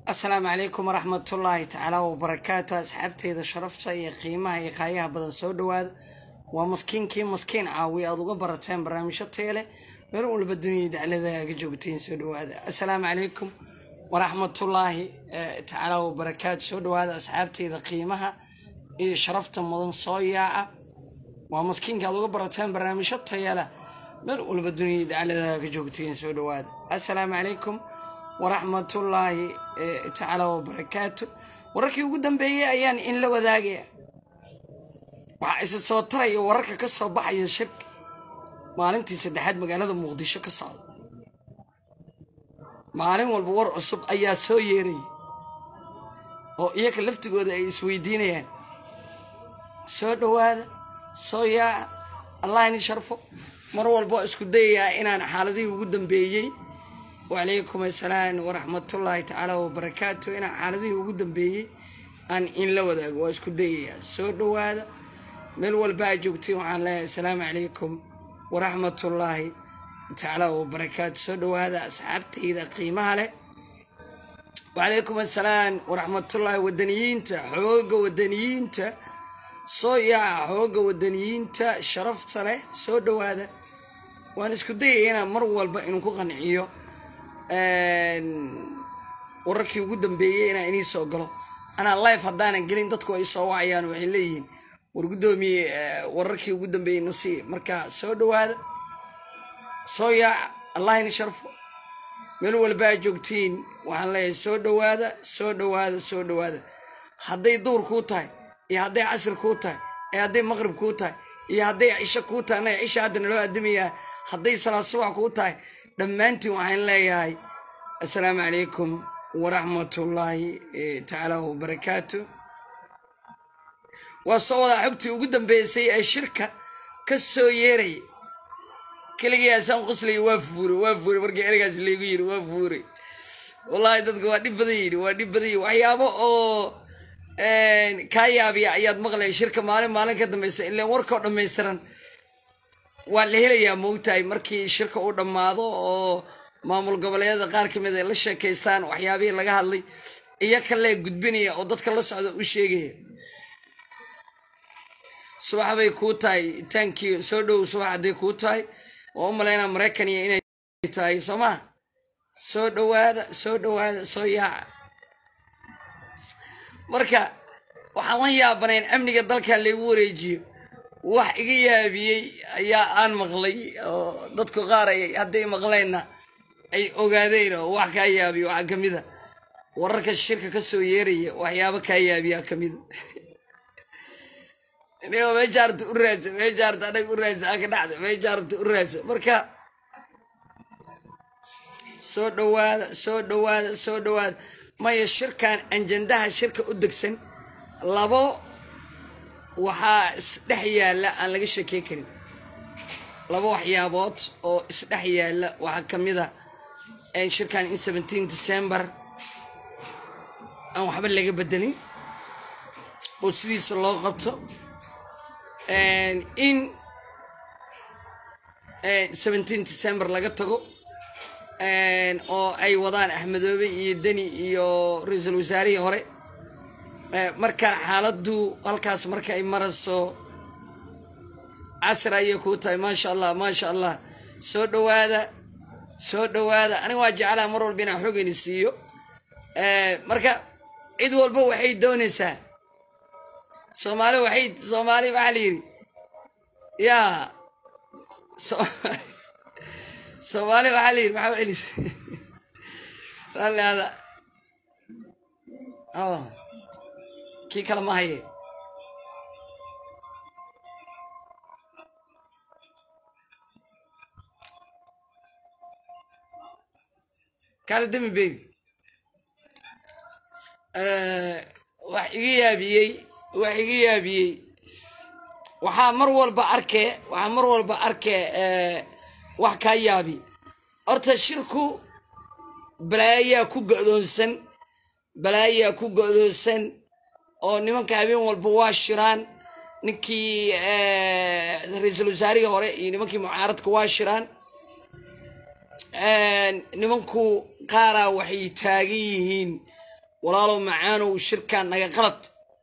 asalaamu calaykum waraxmatullaahi tacaala wabarakaatu asxaabteeda sharafta iyo qiimaha iyo qaayaha badan soo dhawaada waa maskiinkii maskiin caawi aad uga barateen barnaamijyo teele meel walba duniyada dacladaaga joogteen soo dhawaada asalaamu calaykum waraxmatullaahi tacaala wabarakaatu soo dhawaada asxaabteeda qiimaha iyo sharafta mudan soo yaaca waa maskiinka aad uga barateen barnaamijyo tayala meel walba duniyada dacladaaga joogteen soo dhawaada asalaamu calaykum waraxmatullaahi tacaala wabarakaatu wararkii ugu dambeeyey ayaan in la wadaagaya waxaa isa soo taraya wararka ka soo baxaya shirka maalintii saddexaad magaalada muqdisho ka socda maalin walba war cusub ayaa soo yeeraya oo iyaga laftigooda ay isweydiinayaan soo dhowaada soo yaaca allah ini sharfo mar walba waa isku dayayaa inaan xaaladihii ugu dambeeyey wacalaykum assalaam waraxmatullaahi tacaala wabarakaatu inaan xaaladihii ugu dambeeyey aan in la wadaago waa isku dayayaa soo dhowaada meel walba aa joogtiin waxaan leeyahay asalaamu calaykum waraxmatullaahi tacaala wabarakaatu soo dhowaada asxaabtayda qiimaha leh wacalaykum assalaam waraxmatullaahi wadaniyiinta xooga wadaniyiinta soo yaaca xooga wadaniyiinta sharafta leh soo dhowaada waan isku dayaya inaan mar walba inuu ku qanciyo wararkii ugu dambeeyey inaan inii soo galo anaa life haddaanan gelin dadku ay soo wacayaan waxay leeyihiin war guddoomiye wararkii ugu dambeeyey nasiib marka soo dhowaada soo yaaca allah ini sharfo meel walba aa joogtiin waxaan leeyahay soo dhowaada soo dhowaada soo dhowaada hadday duur kuu tahay iyo hadday casir kuu tahay iyo hadday maqrib kuu tahay iyo hadday cisho kuu tahay anaga cisha hadda naloo addamayaa hadday salaad subax kuu tahay dhammaantiin waxaan leeyahay assalaamu calaykum waraxmatullaahi tacaala wabarakaatu waa soo wadaa xogtii ugu dambeysay ee shirka ka soo yeeraya keligii asaan qoslay waa fuure waa fuure markii ergaas laygu yiri waa fuure wallaahi dadka waa dhib badan yidhi waa dhib badan yidhi waxyaabo oo kaa yaabiya ayaad maqlaya shirka maalin maalin ka dambeysa ilaan warkoo dhammaystiran waa la helayaa moogtahay markii shirka uu dhammaado oo maamul goboleedyada qaar ka mid ay la sheekaystaan waxyaabihii laga hadlay iyo kalee gudbinaya oo dadka la socda u sheegaya subax bay kuu tahay taankii soo dhow subax hadday kuu tahay waa u malaynaa maraykaniya inay tahay soo maa soo dhowaada soo dhowaada soo yaaca marka waxaan la yaabanayn amniga dalka laygu wareejiyo wax iga yaabiyey ayaa aan maqlay oo dadku qaar ay hadday maqleenna ay ogaadeen oo wax kaa yaabiyo waxaa ka mida wararka shirka ka soo yeeraya waxyaabo kaa yaabiyaa ka mida inigo meeshaarta u raadsa meeshaarta anag u raadsa aka dhacda meeshaarta u raadsa marka soo dhowaada soo dhowaada soo dhowaada maya shirkan anjandaha shirka u degsan labo waxaa isdhex yaalla aan laga sheekey karin laba waxyaabood oo isdhex yaalla waxaa ka mid a shirkan in seventeen december aan waxba laga bedelin oo sidiisa loo qabto in seventeen december laga tago oo ay wadaan axmedoobe iyo deni iyo ra-iisul wasaarihii hore marka xaaladdu halkaas marka ay marayso casir ayay kuu tahay maasha allah maasha allah soo dhowaada soo dhowaada aniga waa jeclaha mar walba inaan xoogayni siiyo marka cid walba waxay doonaysaa soomaali waxay soomaali waxaa la yidhi yaa soomaali waxaa la yidhi maxaa celis raalli hada kii kale ma haye kale demi baby wax iga yaabiyey wax iga yaabiyey waxaa mar walba arkee waxaa mar walba arkee wax kaa yaabi horta shirku balaayaa ku go'doonsan balaayaa ku go'doonsan oo nimanka habeen walba waa shiraan ninkii ra-iisul wasaarihii hore iyo nimankii mucaaradka waa shiraan nimanku qaaraa waxay taagan yihiin walaalow macaanow shirkaan naga qalad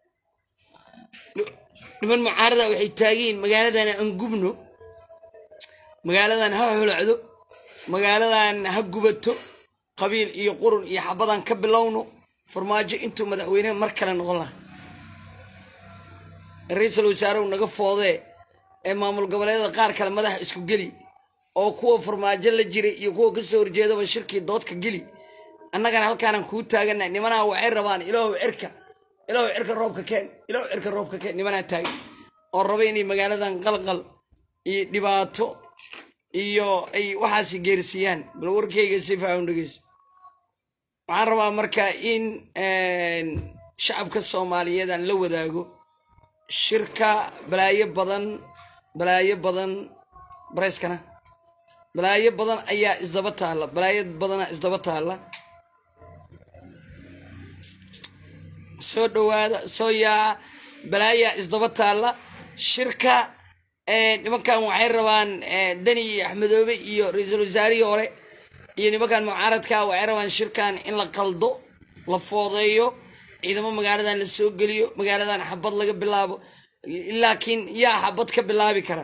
niman mucaarada waxay taagiin magaaladan aan gubno magaaladan ha holacdo magaaladan ha gubato qabiil iyo qurun iyo xabadan ka bilowno farmaajo intuu madaxweyne mar kale noqon laha ra-iisul wasaarehu naga foodee ee maamul goboleedada qaar kale madaxa isku geli oo kuwa farmaajo la jiray iyo kuwa kasoo horjeedaba shirkii doodka geli annagana halkaanaan kuu taagana nimanaa waxay rabaan ilaahu cirka ilaahu cirka roobka keen ilaahu cirka roobka keen nimanaa taagan oo raba inay magaaladan qalqal iyo dhibaato iyo ay waxaasi geersiiyaan bal warkayga si faahan dhegeyso waxaan rabaa marka in shacabka soomaaliyeed aan la wadaago shirka balaayo badan balaayo badan bareyskana balaayo badan ayaa isdaba taalla balaayo badanaa isdaba taalla soo dhawaada soo yaaca balaayaa isdaba taalla shirka nimankan waxay rabaan deni iyo axmedoobe iyo ra-iisul wasaarihii hore iyo nimankan mucaaradka waxay rabaan shirkan in la qaldo la foodeeyo ciidamo magaaladan la soo geliyo magaaladan xabad laga bilaabo laakiin yaa xabad ka bilaabi kara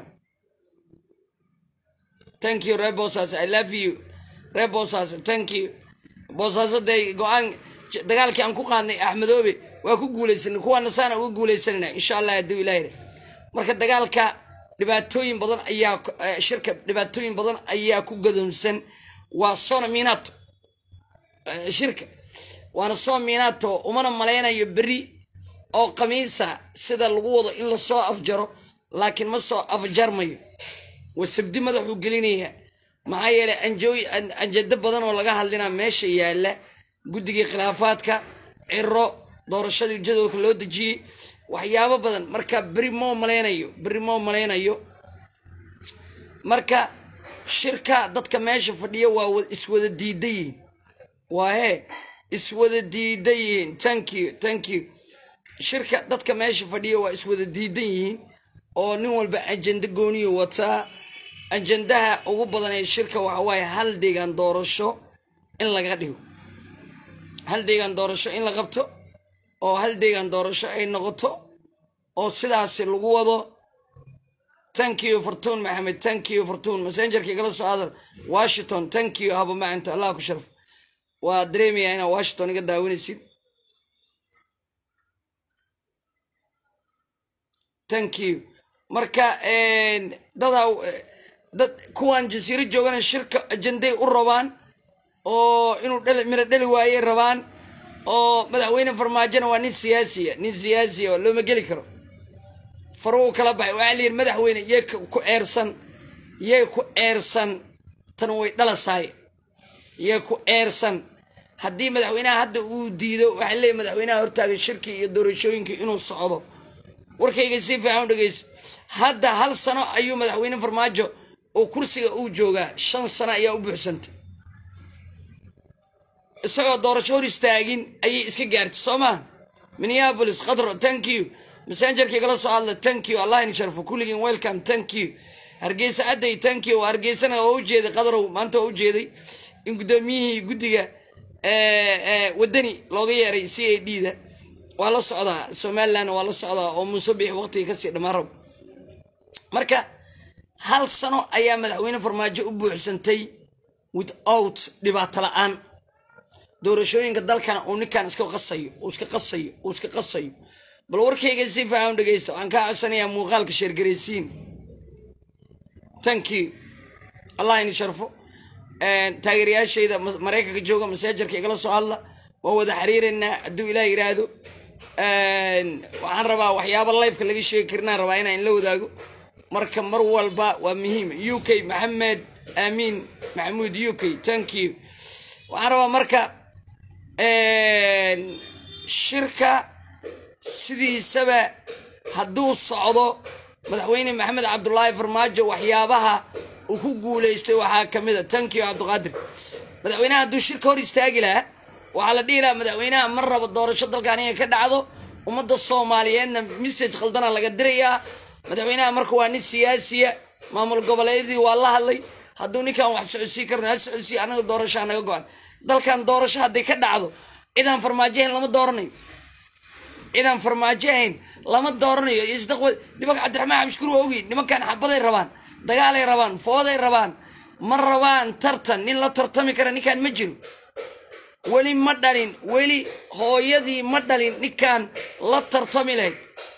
thank you ree boosaaso i love you ree boosaaso thank you boosaaso dee go-aan dagaalkii aan ku qaadnay axmedoobe waa ku guuleysanay kuwaana saana uga guuleysanayna insha allah hadduu ilaahire marka dagaalka dhibaatooyin badan ayaa shirka dhibaatooyin badan ayaa ku gadoomsan waa sona minato shirka waana soo minato umana malaynayo beri oo khamiisa sida lagu wado in lasoo afjaro laakiin ma soo afjarmayo waa sabdi madaxuu gelinayaa maxaa yeelay anjooy anjado badan oo laga hadlinaa meesha yaalla guddigii khilaafaadka ciro doorashadii jadwalka loo dejiyey waxyaabo badan marka beri moo malaynayo beri moo malaynayo marka shirka dadka meesha fadhiya waa iswada diida yihiin waa hee iswada diida yihiin thank you thank you shirka dadka meesha fadhiya waa iswada diidan yihiin oo nin walba ajenda gooniyo wataa ajendaha ugu badan ee shirka waxa waaye hal deegaan doorasho in laga dhigo hal deegaan doorasho in la qabto oo hal deegaan doorasho ay noqoto oo sidaasi lagu wado thank you fortun maxamed thank you fortun messengerka igala soo hadal washington thank you haba macinto allah ku sharf waa dareemayaa inaad washington iga daawanaysid thank you marka dadaa dad kuwan jasiiro joogana shirka ajenday u rabaan oo inuu dhali miro dhali waayey rabaan oo madaxweyne farmaajona waa nin siyaasiya nin siyaasiya oo looma geli karo faruu kala baxay waxaa layidhi madaxweyne yay ku eersan yay ku eersan tan way dhalasaay yay ku eersan haddii madaxweynaha hadda uu diido waxaa leeyahy madaxweynaha hortaagan shirkii iyo doorashooyinkii inuu socdo warkayga si fiican u dhegeyso hadda hal sano ayuu madaxweyne farmaajo oo kursiga uu joogaa shan sano ayaa u buuxsantay isagoo doorasho hor istaagin ayay iska gaartay soo maa minneapolis khadro thank you messengerka igala soo hadla thank you allah in sharfo kulligiin welcome thank you hargeysa cadday thank you hargeysana waa u jeeday qadarow maanta waa u jeeday in guddoomiyihii guddiga wadani looga yeeray c a d da waa la socdaa somalilandna waa la socdaa oo muuse biix waqtiga kasii dhammaan rabo marka hal sano ayaa madaxweyne farmaajo u buuxsantay without dhibaato la-aan doorashooyinka dalkana uu ninkan iska qasayo uu iska qasayo uu iska qasayo bal warkayga si faahan dhegeysta waxaan kaa codsanayaa muuqaalka sheergaraysiin thank you allah ini sharfo taageerayaashayda maraykanka jooga masaajarka igala soo hadla waan wada xiriiraynaa hadduu ilaah yiraahdo waxaan rabaa waxyaaba lifeka laga sheegi karinaan rabaa inaan la wadaago marka mar walba waa muhiim u k maxamed aamiin maxamuud u k thank you waxaan rabaa marka shirka sidiisaba hadduu socdo madaxweyne maxamed cabdulaahi farmaajo waxyaabaha uu ku guuleystay waxaa kamid a thank you cabdiqaadir madaxweynaha hadduu shirka hor istaagi lahaa waxaa la dhihi lahaa madaxweynaha ma rabo doorasho dalkan inay ka dhacdo ummadda soomaaliyeedna message khaldana laga dirayaa madaxweynaha marka waa nin siyaasiya maamul goboleedyadii waa la hadlay hadduu ninkan wax socodsiin karno ha socodsiiy anaga doorasho anaga go-an dalkan doorasho hadday ka dhacdo cidaan farmaajo ahayn lama dooranayo cidaan farmaajo ahayn lama dooranayo isdaqwa nimanka cabdiraxmaan xabshukuur waa ogi nimankan xabaday rabaan dagaalay rabaan fooday rabaan ma rabaan tartan nin la tartami kara ninkaan ma jiro weli ma dhalin weli hooyadii ma dhalin ninkaan la tartami lahayd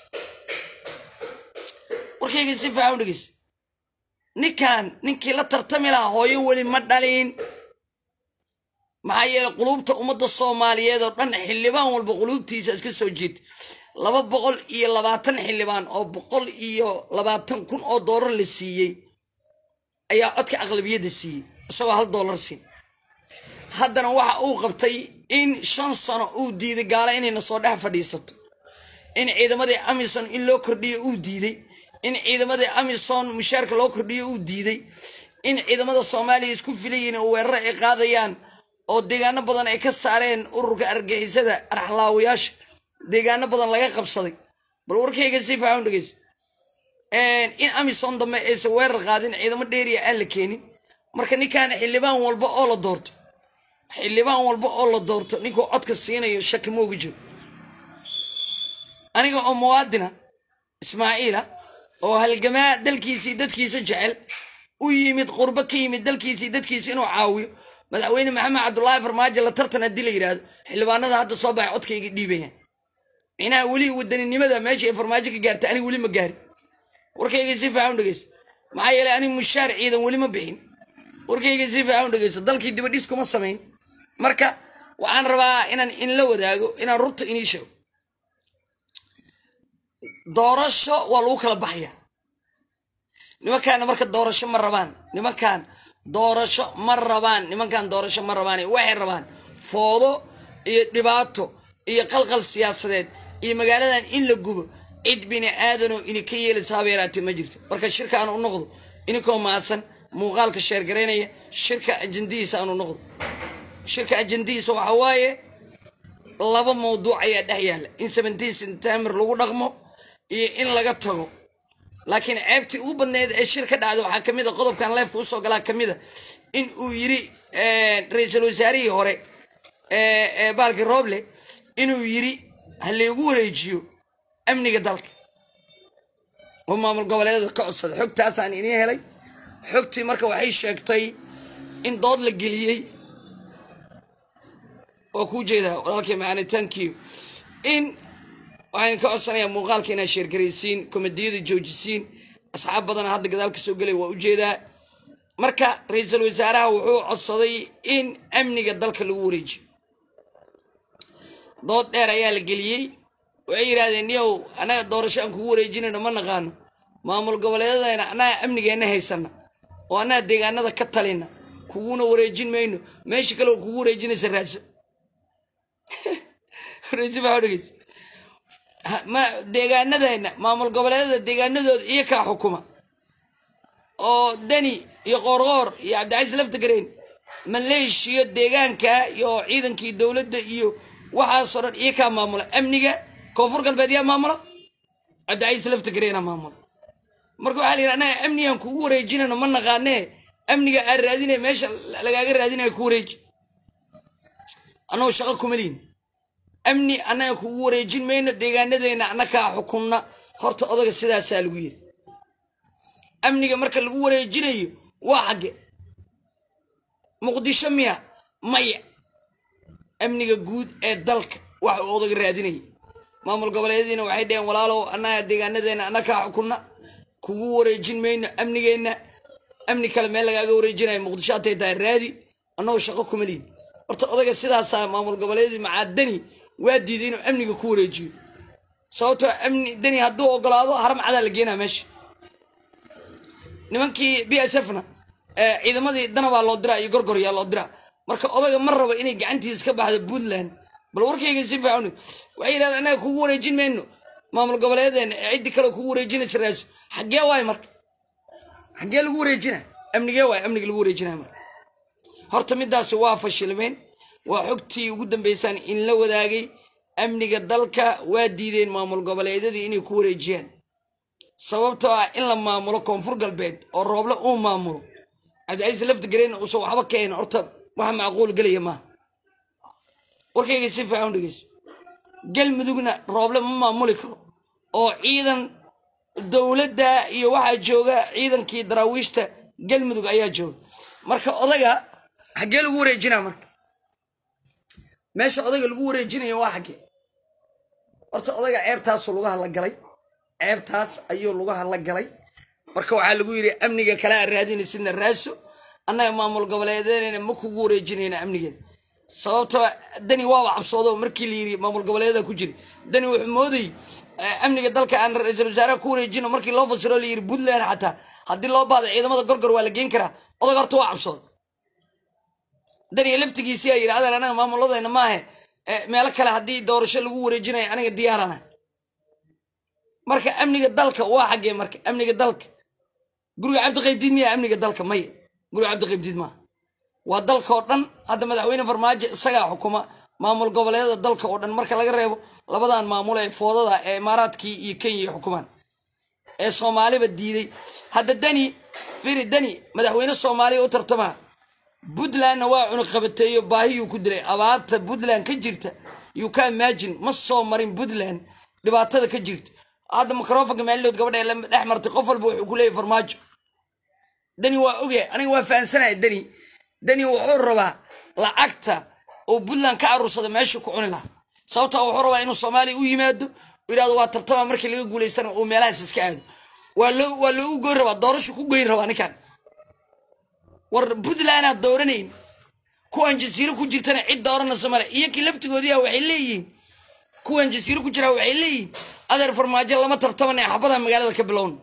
warkayga si fiican u dhegeyso ninkaan ninkii la tartami lahaa hooyo weli ma dhalin maxaa yeelay quluubta ummadda soomaaliyeed oo dhan xildhibaan walba quluubtiisa iska soo jeeda laba boqol iyo labaatan xildhibaan oo boqol iyo labaatan kun oo doolar la siiyey ayaa codka aqlabiyadda siiyey isagoo hal doolar siin haddana waxa uu qabtay in shan sano uu diiday gaala inayna soo dhex fadhiisato in ciidamadii amison in loo kordhiyo uu diiday in ciidamadii amison mushaarka loo kordhiyo uu diiday in ciidamada soomaaliya isku filayiin oo weeraro ay qaadayaan oo deegaano badan ay ka saareen ururka argixisada arxlaawayaasha deegaano badan laga qabsaday bal warkayga si fiican u dhegeyso in amison dambe aysan weerar qaadin ciidamo dheeriya aan la keenin marka ninkaan xildhibaan walba oo la doorto xildhibaan walba oo la doorto ninkuu codka siinayo shaki mooga jiro aniga oo muwaadina ismaaciila oo halgamaa dalkiisii dadkiisa jecel u yimid qurbo ka yimid dalkiisii dadkiisa inuu caawiyo madaxweyne maxamed cabdulaahi farmaajo la tartan haddii la yidhaahdo xildhibaanada hadda soo baxay codkayga dhiibayaan micnaha weli wadaninimada meesha ay farmaajo ka gaarta aniga weli ma gaarin warkayga si fiican u dhegeyso maxaa yeelay aniga mushaar ciidan weli ma bixin warkayga si fiican u dhegeyso dalkii dibadhis kuma samayn marka waxaan rabaa inaan inla wadaago inaan runta inii sheego doorasho waa lagu kala baxaya nimankaana marka doorasho ma rabaan nimankan doorasho ma rabaan nimankan doorasho ma rabaan waxay rabaan foodo iyo dhibaato iyo qalqal siyaasadeed iyo magaaladan in la gubo cid bini aadanoo ininka yeelaysa haba yaraatee ma jirto marka shirka aan u noqdo ininkoo maasan muuqaalka sheergaraynaya shirka ajandihiisa aan u noqdo shirka ajandihiisa waxa waaye laba mawduuc ayaa dhex yaalla in seventeen september lagu dhaqmo iyo in laga tago laakiin ceebtii ugu badneyd ee shir ka dhacda waxaa kamid a qodobkan leefka usoo galaa kamid a in uu yiri ra-iisul wasaarihii hore baalki roble inuu yiri ha laygu wareejiyo amniga dalka oo maamul goboleedada ka codsada xogtaasaan inii helay xogtii marka waxay sheegtay in dood la geliyey waa kuu jeedaa walaalkii macaani thank you in waxaan ka codsanayaa muuqaalka inaad sheergaraysiin komediyada joojisiin asxaab badana hadda gadaal ka soo gelay waa ujeedaa marka ra-iisul wasaaraha wuxuu codsaday in amniga dalka lagu wareejiyo dood dheer ayaa la geliyey waxay yidhahdeen niyow annaga doorasho aan kugu wareejinayno ma naqaano maamul goboleedadayna annaga amnigeenna haysana oo annaga deegaanada ka talina kuguna wareejin mayno meesha kale oo kugu wareejinaysa raadso dhegeysa ma deegaanadeenna maamul goboleedada deegaanadooda iyo kaa xukuma oo deni iyo qoorqoor iyo cabdicasiis laftagareen maleeshiya deegaanka iyo ciidankii dowladda iyo waxaasoo dhan iyo kaa maamula amniga koonfur galbeed yaa maamula cabdicasiis laftagareenaa maamula marka waxaa la yidhi annaga amnigaan kugu wareejinayno ma naqaanee amniga aad raadinay meesha lagaaga raadinaya ku wareeji annagoo shaqo kuma lihin amni annaga kugu wareejin mayno deegaanadeena annakaa xukunna horta odaga sidaasaa lagu yiri amniga marka lagu wareejinayo waa xagge muqdisho miya maya amniga guud ee dalka wax uu odaga raadinaya maamul goboleedyadiina waxay dheheen walaalow annaga deegaanadeena annakaa xukunna kugu wareejin mayno amnigeenna amni kale meel lagaaga wareejinayo muqdisho hatay tahay raadi annagoo shaqo kuma lihin horta odaga sidaasaa maamul goboleedyadii macaadani waa diiday inuu amniga ku wareejiyo sababtoo amni deni hadduu ogolaado haram cadaa la geenaa meesha nimankii b s f na ciidamadii danabaa loo diraa iyo gorgoryaa loo diraa marka odaga ma rabo inay gacantiisa ka baxdo puntland bal warkayga si fiican waxay yidhahdeen annaga kugu wareejin mayno maamul goboleedeena ee ciddii kale kugu wareejinaysa raaso xaggee waay marka xaggee lagu wareejina amnigee waay amniga lagu wareejinaya marka horta midaasi waa fashilmeen waa xogtii ugu dambeysaan in la wadaagay amniga dalka waa diideen maamul goboleedyadii inay ku wareejiyaan sababtoo ah in la maamulo koonfur galbeed oo rooble uu maamulo cabdicasiis lafta gareen uusan waxba keen horta waxa macquul gelaya maaha warkayga si fiican u dhegeyso galmudugna rooble ma maamuli karo oo ciidan dowladda iyo waxaa jooga ciidankii daraawiishta galmudug ayaa jooga marka odaga xaggee lagu wareejinaa marka meesha odayga lagu wareejinayo waa xaggee horta odayga ceebtaasuu lagu hadla galay ceebtaas ayuu lagu hadla galay marka waxaa lagu yidhi amniga kale aan raadinaysidna raaso annaga maamul goboleedeena ma kugu wareejinayna amnigeeda sababtoo dani waaba cabsoodo markii la yidhi maamul goboleeda ku jira dani wuxuu moodayy amniga dalka aan ra-iisul wasaaraha ku wareejino markii loo fasiro la yidhi puntland xataa haddii loo baado ciidamada gorgor waa la geen karaa odag horta waa cabsooda daniga laftigiisii aa yidhi adeer anaga maamuladayna maahe meelo kale haddii doorasho lagu wareejinayo aniga diyaarana marka amniga dalka waa xaggee marka amniga dalka guriga cabdiqaybdiid miya amniga dalka maya guriga cabdiqaybdiid maaha waa dalka oo dhan hadda madaxweyne farmaajo isagaa xukuma maamul goboleedada dalka oo dhan marka laga reebo labadan maamul ee foodada ee imaaraadkii iyo kenya ay xukumaan ee soomaaliba diiday hadda dani firi dani madaxweyne soomaaliya u tartamaa puntlandna waa cunuqabateeyo baahiyuu ku dilay abaarta puntland ka jirta you can imagine ma soo marin puntland dhibaatada ka jirta hadda microfonka maalidood gabadha la dhex martay qof walba wuxuu ku leeyahy farmaajo dani waa oge aniga waa fahansanaya dani dani wuxuu rabaa lacagta oo puntland ka aruursada meeshuu ku cuni lahaa sababta wuxuu rabaa inuu soomaaliya u yimaado yidhahdo waa tartama markii laga guulaystana uu meelahaas iska aado waa loo waa loogu goyn rabaa doorashu ku goyn rabaa ninkan war puntland aad dooranayn kuwan jasiiro ku jirtana cid dooranaysa male iyo kii laftigoodiia waxay leeyihiin kuwan jasiiro ku jiraa waxay leeyihiin adeer farmaajo lama tartaman ee xabadaha magaalada ka bilowna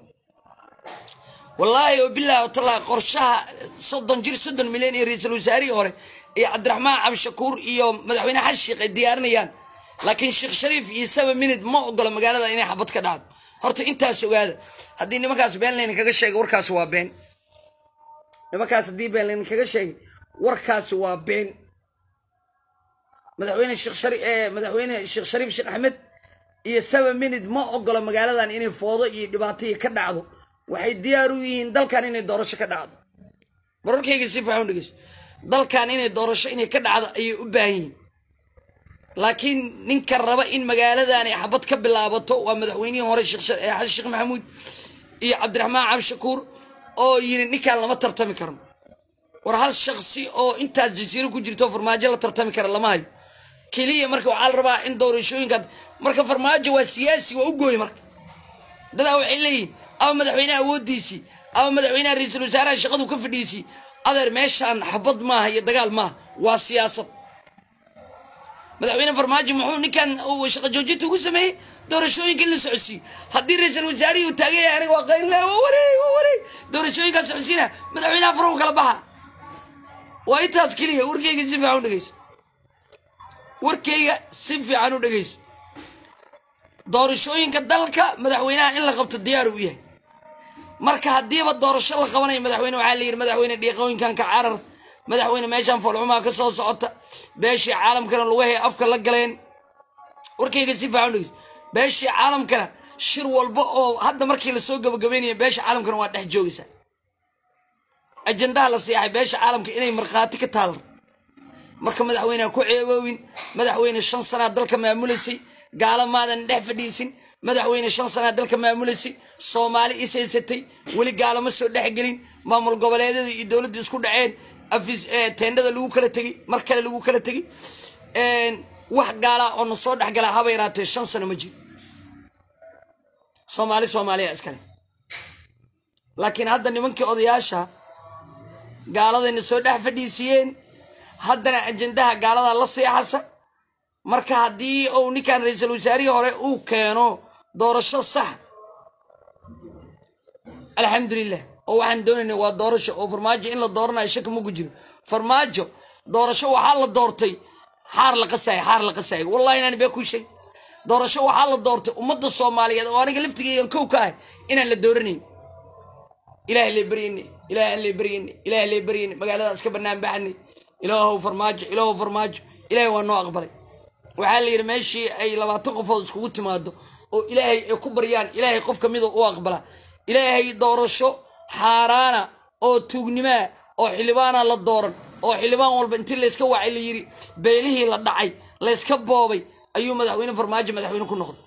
wallaahi oo bilaahi talaa qorshaha soddon jir soddon milyan iyo ra-iisul wasaarihii hore iyo cabdiraxmaan cabdishakuur iyo madaxweyne xasan sheekh ay diyaarinayaan laakiin sheekh shariif iyo saba minid ma ogolo magaalada inay xabad ka dhacdo horta intaas ogaada haddii nimankaas been layna kaga sheegay warkaasi waa been nimankaas haddii been layna kaga sheegay warkaasi waa been madaxweyne sheekh shari madaxweyne sheekh shariif sheekh axmed iyo saba minid ma ogolo magaaladan inay foodo iyo dhibaataiyo ka dhacdo waxay diyaar u yihiin dalkan inay doorasho ka dhacdo mararkayga si faaxun dhegeyso dalkan inay doorasho inay ka dhacdo ayay u baahan yihiin laakiin ninka raba in magaaladan ay xabad ka bilaabato waa madaxweynihii hore xasan sheekh maxamuud iyo cabdiraxmaan cabdishakuur oo yiri ninkaan lama tartami karno war hal shaksi oo intaas jasiiro ku jirto farmaajo la tartami kara lama hayo keliya marka waxaa la rabaa in doorashooyinkaas marka farmaajo waa siyaasi waa u gooy marka dadaa waxay leeyihin ama madaxweyneha awoodiisii ama madaxweynaha ra-iisul wasaaraha shaqadu ka fadhiisii adeer meeshaan xabad maaha iyo dagaal maaha waa siyaasad madaxweyne farmaajo muxuu ninkan uu shaqa joojinta ugu sameeyey doorashooyinka in la socodsiiyo haddii ra-iisul wasaarihii uu taagan yahay aniga waa qaylina waa wareey waa wareey doorashooyinkaa socodsiina madaxweynaha farahu kala baxa waa intaas keliya warkeyga si fiican u dhegeyso warkeyga si fiican u dhegeyso doorashooyinka dalka madaxweynaha in la qabto diyaar u yahay marka haddiiba doorasho la qabanayo madaxweyne waxaa la yidhi madaxweyne dhiiqooyinkan ka carar madaxweyne meeshaan foolxumaa ka soo socota beeshii caalamkana lugahay afka la galeen warkayga si fiican dhegeyso beeshii caalamkana shir walba oo hadda markii lasoo gabagabeynaya beesha caalamkana waa dhex joogaysaa ajandaha la seexay beesha caalamka inay markhaati ka taalar marka madaxweyneha ku ceeboowin madaxweyne shan sanaa dalka maamulaysay gaalo maadan dhex fadhiisin madaxweyne shan sanaa dalka maamulaysay soomaali ishaysatay weli gaalo ma soo dhexgelin maamul goboleedyada iyo dowladda isku dhaceen teendhada lagu kala tegey mar kale lagu kala tegey wax gaalaa oo na soo dhexgalaa haba yaraatee shan sano ma jiro soomaali soomaaliya iskale laakiin hadda nimankii odayaasha gaaladayna soo dhex fadhiisiyeen haddana ajandaha gaalada la seexasa marka haddii uu ninkan ra-iisul wasaarihii hore uu keeno doorasho sax alxamdulilah oo waxaan doonayna waa doorasho oo farmaajo in la dooranayo shaki maku jiro farmaajo doorasho waxaa la doortay xaar la qasaayo xaar la qasaayo wallahi inaan bee ku sheeg doorasho waxaa la doortay ummadda soomaaliyeed oo aniga laftigeygan kow ka ah inaan la dooranayn ilaah lee baryayne ilaah lee baryayne ilaah lee baryayne magaaladaas ka bannaan baxanay ilaahow farmaajo ilaahow farmaajo ilaahay waa noo aqbalay waxaa la yidhi meeshii ay labaatan qofood iskugu timaado oo ilaahay ay ku baryaan ilaahay qof ka mida u aqbala ilaahay doorasho xaaraana oo tuugnimaa oo xildhibaana la dooran oo xildhibaan walba intii layska wacay la yidhi beelihii la dhacay layska boobay ayuu madaxweyne farmaajo madaxweyne ku noqday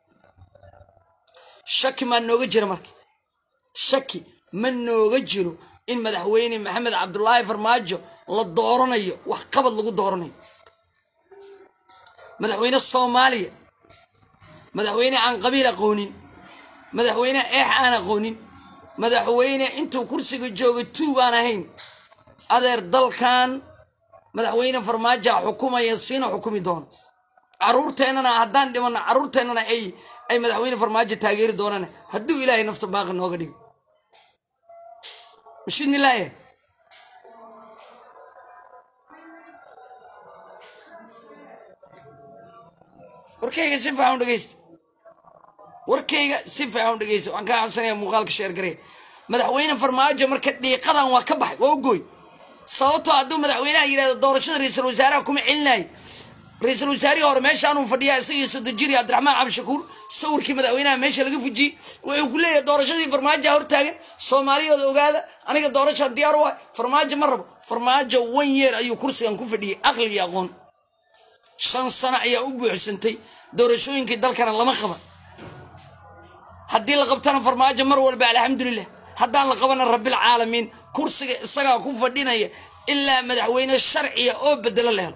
shaki maa nooga jira marka shaki ma nooga jiro in madaxweyne maxamed cabdulaahi farmaajo la dooranayo wax qabad lagu dooranayo madaxweyne soomaaliya madaxweyne aan qabiil aqoonin madaxweyne eex aan aqoonin madaxweyne intuu kursiga jooga tuub aan ahayn adeer dalkan madaxweyne farmaajoa xukumaya siina xukumi doono caruurteennana haddaan dhimanno caruurteennana ay ay madaxweyne farmaajo taageeri doonaan hadduu ilaahay nafta baaqi nooga dhigo mashidnilaaye warkayga si fiican u dhegeysta warkayga si fiican u dhegeysta waxaan kaa codsanaya muuqaalka sheergaree madaxweyne farmaajo marka dhiiqadan waa ka baxay waa ogoy sababtoo hadduu madaxweynaha yidhahdo doorashada ra-iisul wasaaraha kuma celinayo ra-iisul wasaarihii hore meeshaanuu fadhiyaa isagii sodojiri cabdiraxmaan cabdishakuur sawirkii madaxweynaha meesha laga fujiyey wuxuu ku leeyahay doorashadii farmaajoa hortaagan soomaaliyooda ogaada aniga doorashaan diyaar u ah farmaajo ma rabo farmaajo wan yeer ayuu kursigan ku fadhiyey aqli iyo aqoon shan sano ayaa u buuxsantay doorashooyinkii dalkana lama qaban haddii la qabtana farmaajo mar walba alxamdulilah haddaan la qabana rabbilcaalamiin kursiga isagaa ku fadhinaya ilaa madaxweyne sharciya oo bedelo la helo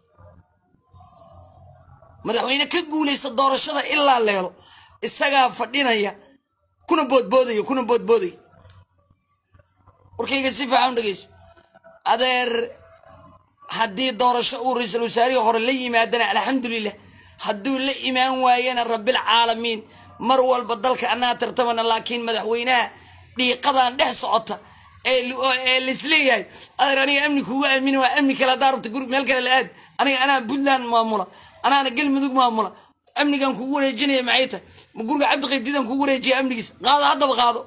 madaxweyne ka guulaysta doorashada ilaa la helo isagaa fadhinaya kuna boodboodaya kuna boodboodaya warkayga si fiican u dhegeyso adeer haddii doorasho uu ra-iisul wasaarihii hore la yimaadana alxamdulilah hadduu la imaan waayana rabbilcaalamiin mar walba dalka annaga tartamana laakiin madaxweynaha dhiiqadan dhex socota ee laisleeyahay adeer aniga amni kuugu aamini waa amni kale haddaa rabta guri meel kale la aad aniga anaa puntland maamula anaana galmudug maamula amnigan kugu wareejinaya maxay tahay ma guriga cabdi qaybdidan kugu wareejiya amnigiisa qaado haddaba qaado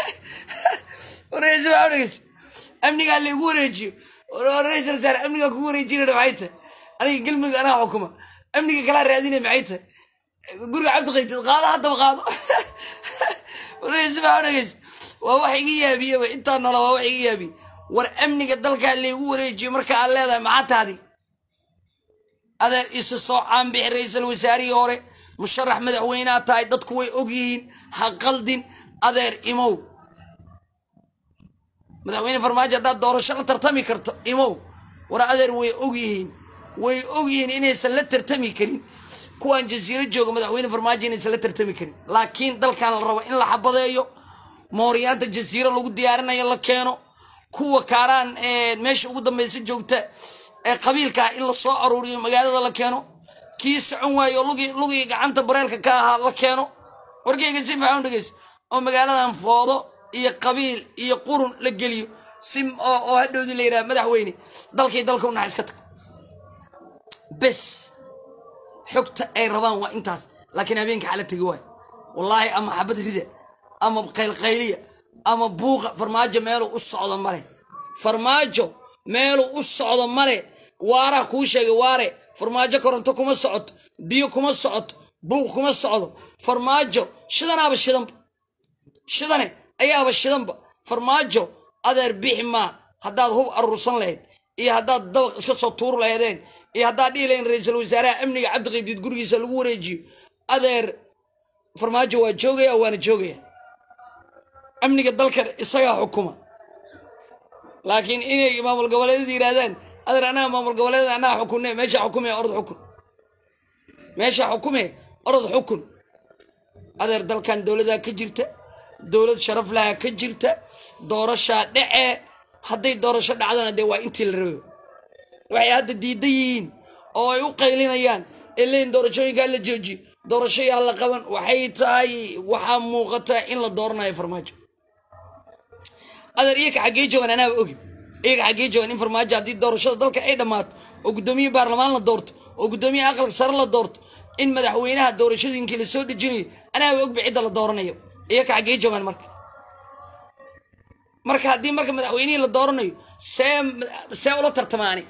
wareysa amnigaa laygu wareejiyo ra-isul wasaare amnigaa kugu wareejinaya maxay tahay aniga galmudug anaa xukuma amniga kalaa raadinaya maxay tahay guriga cabdi qaybdid qaado haddaba qaado wareysa dhegeysa waa wax iga yaabiyeba intaa nola waa wax iga yaabiye war amniga dalkaa laygu wareejiyo marka aad leedahay maxaa taadi adeer isu soo caanbixi ra-iisul wasaarihii hore musharax madaxweyneha tahay dadku way ogyihiin ha qaldin adeer imow madaxweyne farmaajo haddaad doorasho la tartami karto imow war adeer way ogyihiin way ogyihiin inaysan la tartami karin kuwaan jasiiro jooga madaxweyne farmaajo inaysan la tartami karin laakiin dalkan la rabo in la xabadeeyo mooryaanta jasiiro lagu diyaarinayo la keeno kuwa kaaraan meesha ugu dambeysa joogta ee qabiilkaa in la soo aruuriyo magaalada la keeno kii socon waayo lugii gacanta bareelka ka ahaa la keeno warkayga si fiican dhegeyso oo magaaladan foodo iyo qabiil iyo qurun la geliyo si oo hadhowdii la yidhaha madaxweyne dalkii dalka u naxa iska tag bes xogta ay rabaan waa intaas laakiin habeenka xala tegi waayo wallaahi ama xabad rida ama qaylqayliya ama buuqa farmaajo meeluu u socdo male farmaajo meeluu u socdo male waaraa kuu sheegay waare farmaajo koronto kuma socoto biyo kuma socoto buuq kuma socdo farmaajo shidanaaba shidanba shidane ayaaba shidanba farmaajo adeer bixi maa haddaad hub aruursan lahayd iyo haddaad dabaq iska soo tuur lahaydeen iyo haddaad dhihi lahayn ra-iisul wasaaraha amniga cabdiqaybdiid gurigiisa lagu wareejiyo adeer farmaajo waa joogaya waana joogaya amniga dalka isagaa xukuma laakiin inay maamul goboleedyada yidhahdaan adeer anaga maamul goboleedyada annaga xukunne meesha xukume orod xukun meesha xukume orod xukun adeer dalkan dowladaa ka jirta dowlad sharaf laha ka jirta doorashaa dhece hadday doorasho dhacdana dee waa intii la rabay waxay hadda diidan yihiin oo ay u qaylinayaan ee leeyiin doorashooyinkaa la joojiyo doorasho yaa la qaban waxay tahay waxaa muuqata in la dooranayo farmaajo adeer iyaka xaggee joogaan anaaba ogi iyaka xaggee joogaan in farmaajo haddii doorashada dalka ay dhammaato oo guddoomiye baarlamaan la doorto oo guddoomiyaha aqalka sare la doorto in madaxweynaha doorashooyinkii la soo dhejinayo anaaba ogba cidda la dooranayo iyaka xaggee joogaan marka marka haddii marka madaxweynihii la dooranayo see see ula tartamaani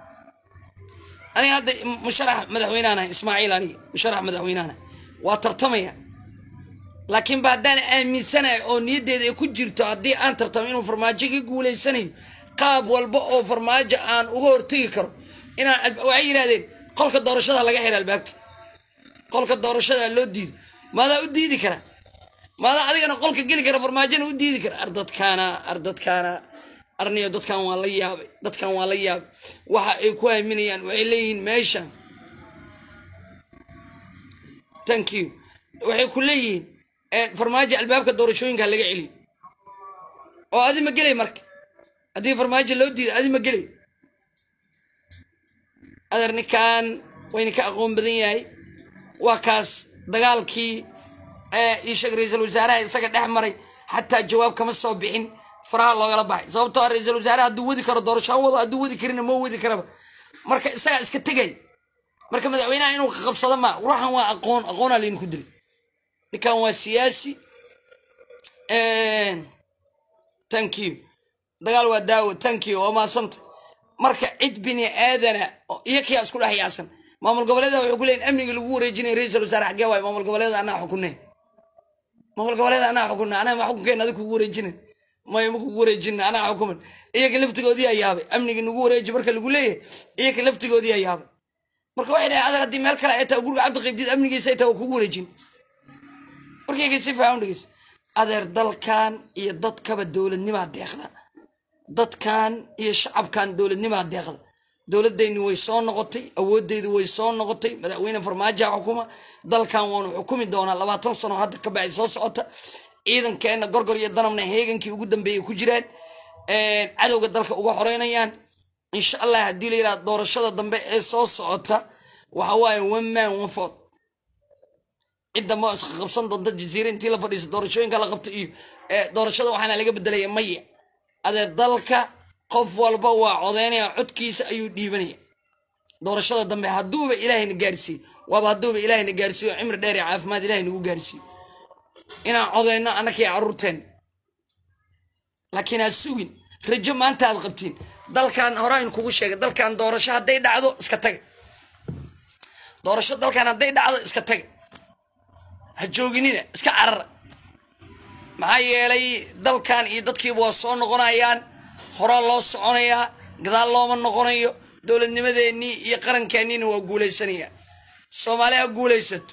aniga hadda musharax madaxweynehan ahay ismaaciil aniga musharax madaxweynehan ahay waa tartamaya laakiin ba haddaan aaminsanahay oo niyaddeeda ay ku jirto haddii aan tartamo inuu farmaajo ka guulaysanayo qaab walba oo farmaajo aan uga hortegi karo inaan waxay yidhahdeen qolka doorashada laga xira albaabka qolka doorashada loo diido maadaa u diidi kara maadaa adigana qolka geli kara farmaajona u diidi kara ar dadkaana ar dadkaana arniyo dadkan waa la yaabay dadkan waa la yaabay waxa ay ku aaminayaan waxay leeyihiin meeshan thank you waxay ku leeyihiin farmaajo albaabka doorashooyinka laga celiyo oo adi ma gelay marka haddii farmaajo loo diiday adi ma gelay adeer ninkan wayna ka aqoon badan yahay waa kaas dagaalkii ii sheeg ra-iisul wasaaraha isaga dhex maray xataa jawaab kama soo bixin faraha loogala baxay sababtoo a ra-iisul wasaare hadduu wadi karo doorasho wado hadduu wadi karina ma wadi karaba marka isagaa iska tegay marka madaxweynaha inuu qabsado ma ruuxan waa aqoon aqoonaa laynu ku dilay ninkan waa siyaasi thank you dagaal waa daawo thank you waa maasanta marka cid bini aadana iyo kiyaa isku dhex yaacsan maamul goboleeda wuxuu ku leeyihin amniga lagu wareejinaya ra-iisul wasaare xaggee waayo maamul goboleeda anaa xukunne maamul goboleeda anaa xukunna anaa ma xukunkeena adig kugu wareejina maya ma kugu wareejina anaa xukuman iyaga laftigoodii aa yaabay amniga nagu wareeji marka lagu leeyahay iyaga laftigoodii aa yaabay marka waxay dhahay adar haddii meel kale ay tahay guriga cabdi qaybdiid amnigiisa ay tahay waa kugu wareejin markayga si fiican udhegeys adeer dalkan iyo dadkaba dowladnimaa deeqda dadkan iyo shacabkan dowladnimaa deeqda dowladayni way soo noqotay awoodeydu way soo noqotay madaxweyne farmaajoa xukuma dalkan waanu xukumi doonaa labaatan sano hadda ka baxay soo socota ciidankeena gorgor iyo danabna heegankii ugu dambeeyay ku jiraan cadowga dalka uga xoreynayaan insha allah haddii la yidhaha doorashada dambe ee soo socota waxa waaye one man one vote cidda ma iska qabsan doonta jasiire intii la fadhiiso doorashooyinka la qabto iyo doorashada waxaana laga bedelaya maya adee dalka qof walba waa codeynaya codkiisa ayuu dhiibanaya doorashada dambe hadduuba ilaahayna gaarsiiyo waaba hadduuba ilaahayna gaarsiiyo cimri dheer iyo caafimaad ilahay nagu gaarsiiyo inaan codeyno annakii caruurteen laakiin ha sugin rajo maanta aad qabtiin dalkan horaan kugu sheegay dalkan doorasho hadday dhacdo iska taga doorasho dalkan hadday dhacdo iska taga ha jooginina iska carara maxaa yeelay dalkan iyo dadkiiba waa soo noqonayaan horaa loo soconayaa gadaal looma noqonayo dowladnimadeennii iyo qarankeennina waa guuleysanaya soomaali ha guuleysato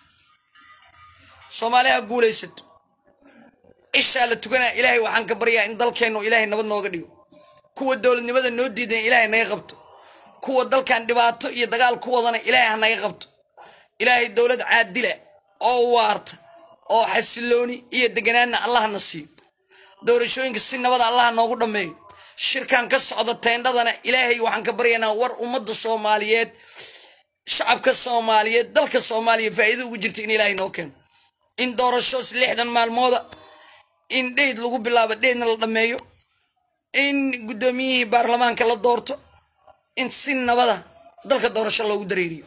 soomaali ha guuleysato cishaa la tukanaa ilaahay waxaan ka baryaa in dalkeennu ilaahay nabad nooga dhigo kuwa dowladnimada noo diidan ilaahay naga qabto kuwa dalkan dhibaato iyo dagaal ku wadana ilaahay ha naga qabto ilaahay dowlad caadila oo waarta oo xasilooni iyo deganaanna allahna siiyo doorashooyinka si nabada allaha noogu dhammeeyo shirkan ka socda teendhadana ilaahay waxaan ka baryaynaa war ummadda soomaaliyeed shacabka soomaaliyeed dalka soomaaliya faa'iido ugu jirta in ilaahay noo keeno in doorashoos lixdan maalmooda in dheyd lagu bilaabo dheydna la dhammeeyo in guddoomiyihii baarlamaanka la doorto in si nabada dalka doorasho loogu dareeriyo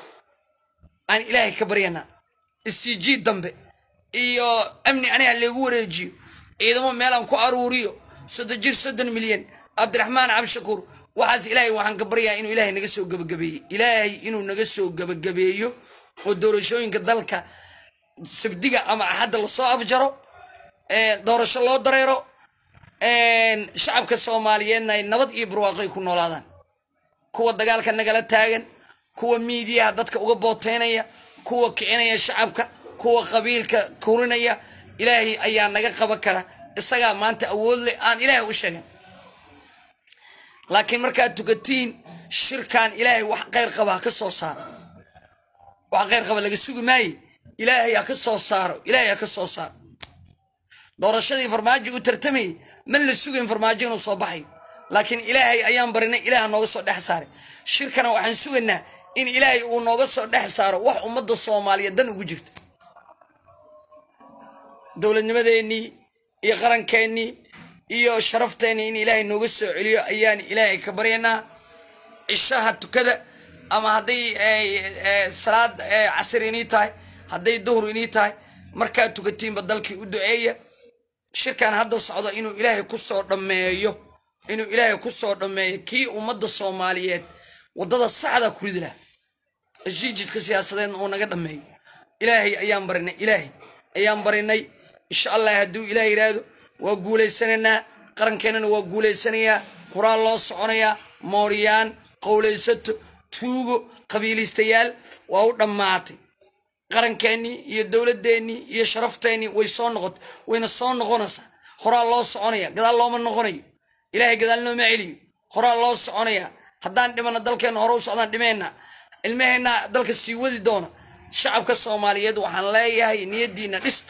aan ilaahay ka baryanaa isjiid dambe iyo amni aniga lagu wareejiyo ciidamo meelaan ku aruuriyo soddon jir soddon milyan cabdiraxmaan cabdishakuur waxaas ilaahay waxaan ka baryaa inuu ilaahay naga soo gabagabeeyo ilaahay inuu naga soo gabagabeeyo oo doorashooyinka dalka sabdiga ama axadda lasoo afjaro doorasho loo dareero shacabka soomaaliyeedna ay nabad iyo barwaaqoy ku noolaadaan kuwa dagaalka nagala taagan kuwa miidiyaha dadka uga booteynaya kuwa kicinaya shacabka kuwa qabiilka kurinaya ilaahay ayaa naga qaban kara isagaa maanta awood leh aan ilaahay u sheegan laakiin markaad tukatiin shirkan ilaahay wax kheyr qaba ha ka soo saaro wax kheyr qaba laga sugi maaye ilaahay ha ka soo saaro ilaahay ha ka soo saaro doorashadii farmaajo u tartamayay ma la sugayn farmaajo inuu soo baxayo laakiin ilaahay ayaan barinay ilaah nooga soo dhex saaray shirkana waxaan sugaynaa in ilaahay uu nooga soo dhex saaro wax ummadda soomaaliyeed dan ugu jirta dowladnimadeennii iyo qarankeenii iyo sharafteenii in ilaahay nooga soo celiyo ayaan ilaahay ka baryanaa cishaha tukada ama hadday salaad casir inii tahay hadday duhur inii tahay markaad tukatiinba dalkii u duceeya shirkan hadda socdo inuu ilaahay kusoo dhammeeyo inuu ilaahay kusoo dhammeeyo kii ummadda soomaaliyeed waddada saxda ku ridi laha jiijidka siyaasadeedna uu naga dhammeeyo ilaahay ayaan barinay ilaahay ayaan barinay insha allah hadduu ilaah yidhaahdo waa guulaysanaynaa qarankeenana waa guulaysanayaa horaa loo soconayaa mooryaan qowlaysato tuugo qabiilistayaal waa u dhammaatay qarankeenii iyo dowladeennii iyo sharafteenii way soo noqot wayna soo noqonaysaa horaa loo soconaya gadaal looma noqonayo ilaahay gadaal nooma celiyo horaa loo soconaya haddaan dhimana dalkeenna hore u socdaan dhimeenna ilmaheenna dalka sii wadi doona shacabka soomaaliyeed waxaan leeyahay niyadiina dhista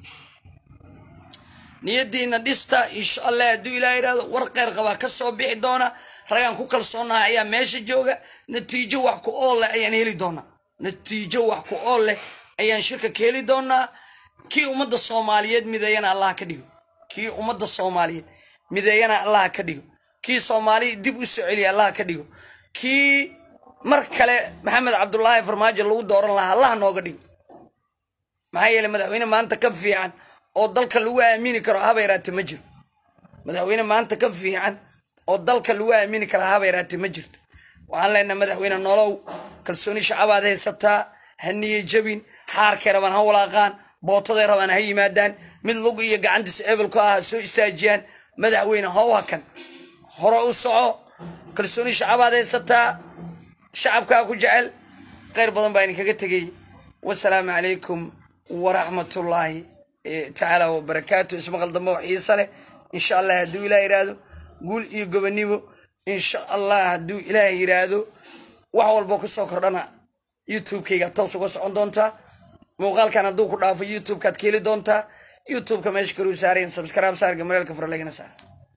niyadiina dhista insha allah hadduu ilaa yidhahdo war qeyr qabaa ka soo bixi doona ragaan ku kalsoonaha ayaa meesha jooga natiijo wax ku ool leh ayaan heli doonaa natiijo wax ku ool leh ayaan shirka ka heli doonaa kii ummadda soomaaliyeed mideeyana allah ka dhigo kii ummadda soomaaliyeed mideeyana allah ka dhigo kii soomaali dib u soo celiya allah ka dhigo kii mar kale maxamed cabdulaahi farmaajo lagu dooran lahaa allah nooga dhigo maxaa yeele madaxweyne maanta ka fiican oo dalka lagu aamini karo haba yaraate ma jiro madaxweyne maanta ka fiican oo dalka lagu aamini karo haba yaraate ma jirto waxaan leenahay madaxweyne nolow kalsooni shacabaad haysataa ha niye jabin xaarkay rabaan ha walaaqaan bootaday rabaan ha yimaadaan mid lug iyo gacantiisa ebelku ah ha soo istaajiyaan madaxweyne how hakan hore u soco kalsooni shacabaad haysataa shacabkaa ku jecel kheyr badan baa idinkaga tegay wasalaamu calaykum waraxmatullaahi tacaala wabarakaatu ismaqal dambe oo xiisa leh insha allah hadduu ilaah yidhaahdo guul iyo gobonimo insha allah hadduu ilaah yidhaahdo wax walbo kusoo kordhana youtube-kayga toos uga socon doontaa muuqaalkan hadduu ku dhaafo youtube-kaad ka heli doontaa youtube-ka meesha kaluu saarayan subscribe saarga mareelka furalagana saar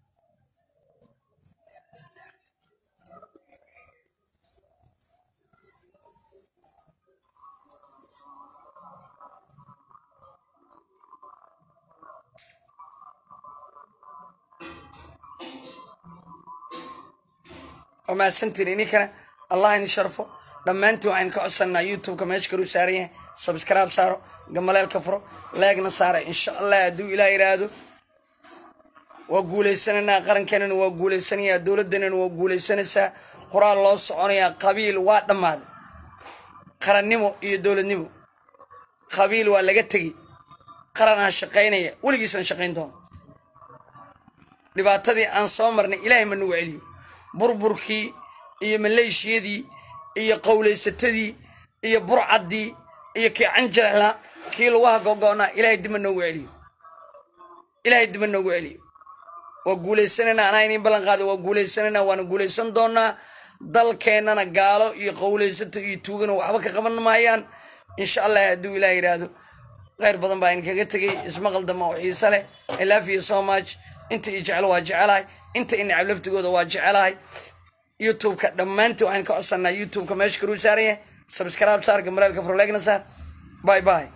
waa mahadsantiin ininkana allah ini sharfo dhammaantiin waxaan ka codsanaa youtube-ka meesha kaluu saaran yahay subscribe saaro gamaleelka furo leegna saara insha allah hadduu ilaah yidhaahdo waa guulaysananaa qarankeenana waa guulaysanayaa dowladdanana waa guulaysanaysaa horaa loo soconayaa qabiil waa dhammaaday qarannimo iyo dowladnimo qabiil waa laga tegi qaranaa shaqaynaya weligiisna shaqayn doono dhibaatadii aan soo marnay ilaahay ma nagu celiyo burburkii iyo maleeshiyadii iyo qowlaysatadii iyo burcaddii iyo kii canjarxla kii laguha gogo'naa ilaahay dibma noogu celiyo ilaahay dibma noogu celiyo waa guulaysanayna anaa inin ballan qaada waa guulaysanayna waana guulaysan doonaa dalkeennana gaalo iyo qowlaysato iyo tuugana waxba ka qaban maayaan insha allah hadduu ilaah yidhaahdo kheyr badan baa idinkaga tegay ismaqal dama oo xiise leh i love you so much inta i jecel waa jecelahay inta i necab laftigooda waa jecelahay youtube-ka dhammaantii waxaan ka codsanaa youtube-ka meesha kaluu saaran yahay subscribe saar gamaleelka furleegna saar bye bye